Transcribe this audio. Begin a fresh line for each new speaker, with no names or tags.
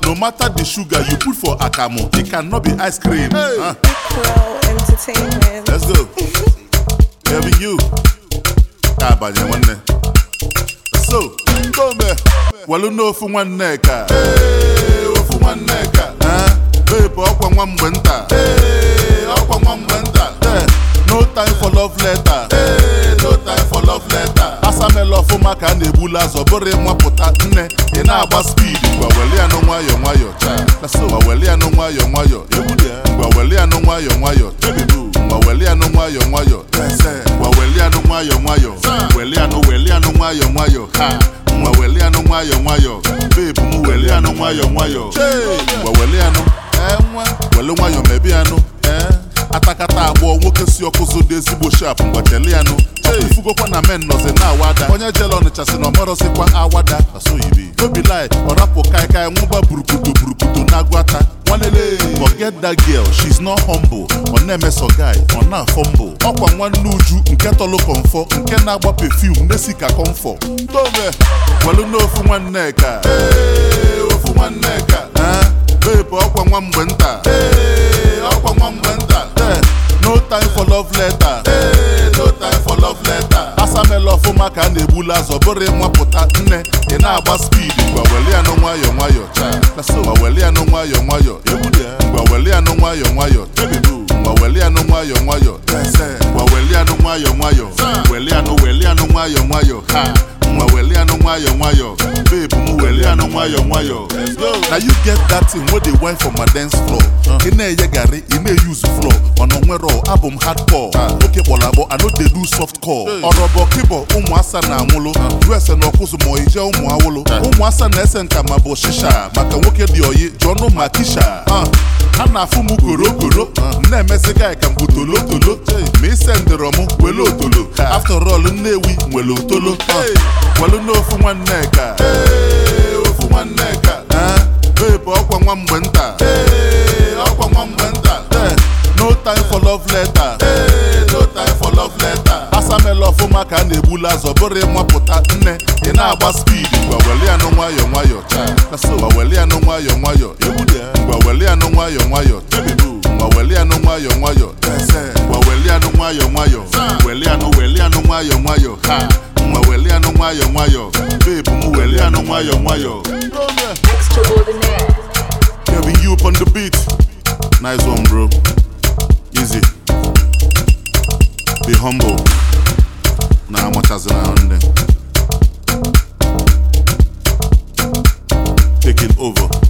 no matter the sugar you put for akamu it cannot be ice cream Ah,
Pro Entertainment.
let's go Kevin you ka abanye nwanne so ndome welu n'ofu nwanne ka Ee, ofu nwanne ka Ah, babe ọkwa nwa mgbe nta Ee, ọkwa nwa mgbe nta Eh, no time for love letter Ee, no time for love letter asamela ọfụma ka a na-egbula azọ bụrụ ịmapụta nne ị na-agba speed ngwa weli ya nụ nwayọ nwayọ cha ngwa weli ya nụ nwayọ nwayọ ngwa weli ya nụ nwayọ nwayọ chebibu ngwa weli ya nụ nwayọ nwayọ ngwa weli ya nụ nwayọ nwayọ weli ya nụ weli ya nụ nwayọ nwayọ ha ngwa weli ya nụ nwayọ nwayọ bebu m weli ya nụ nwayọ nwayọ ngwa weli ya nụ ee nwa weli nwayọ mebi ya nụ ee atakata agbọ nwoke si ọkụzụ dị ezigbo shap mgbacheli ya nụ ifugokwa na men nọzi na awada onye jele ọnịcha si na ọmọrọzikwa awada asoyibi obi lai ọrapụ kaikai nwụba burukutu burukutu na-agwata nwanele forget that girl she's not humble ọ na-emeso guy ọ na-afọ mbụ ọkwa nwanne uju nke tọlụ kọmfọ nke na-agba perfume na-esi ka kọmfọ tome welu n'ofu nwanne ka Ee, ofu nwanne ka Ah, babe ọkwa nwa mgbe nta Ee, ọkwa nwa mgbe nta Eh, no time for love letter Ee, no time for love letter asamela ọfụma ka a na-egbula azọ bụrụ ịmapụta nne ị na-agba speed ngwa weli ya nụ nwayọ nwayọ cha ngwa weli ya nụ nwayọ nwayọ ngwa weli ya nụ nwayọ nwayọ chebibu ngwa weli ya nụ nwayọ nwayọ ngwa weli ya nụ nwayọ nwayọ weli ya nụ weli ya nụ nwayọ nwayọ ha nwa weli ya nụ nwayọ nwayọ babe m weli ya nụ nwayọ nwayọ na you get that thing wey dey wine for my dance floor ị na-enye garị ị na-use floor ọnọ nwere abụ m hardcore oke kpọrọ akpọ I no dey do soft core ọrọbọ kịbọ ụmụasa na-anwụlụ use na ọkụzụ ma ije ụmụ awụlụ ụmụasa na-ese nka ma bụ shisha maka nwoke dị oyi jụọnụ ma kisha Ah, ha na-afụ m korokoro m na-emezi gị ka m bụ tolotolo ma ise ndịrọ m wele otolo after all nnewi nwere otolo welu n'ofu nwanne ka Ee, ofu nwanne ka Ah, babe ọkwa nwa mgbe nta Ee, ọkwa nwa mgbe nta Eh, no time for love letter Ee, no time for love letter asamela ọfụma ka a na-egbula azọ bụrụ ịmapụta nne ị na-agba speed ngwa weli ya nụ nwayọ nwayọ cha ngwa weli ya nụ nwayọ nwayọ ngwa weli ya nụ nwayọ nwayọ chebibu ngwa weli ya nụ nwayọ nwayọ ngwa weli ya nụ nwayọ nwayọ weli ya nụ weli ya nụ nwayọ nwayọ ha nwa weli ya nụ nwayọ nwayọ babe m weli ya nụ nwayọ nwayọ
Extraordinaire.
Kevin you up on the beat nice one bro easy be humble na amachazina ndị taking over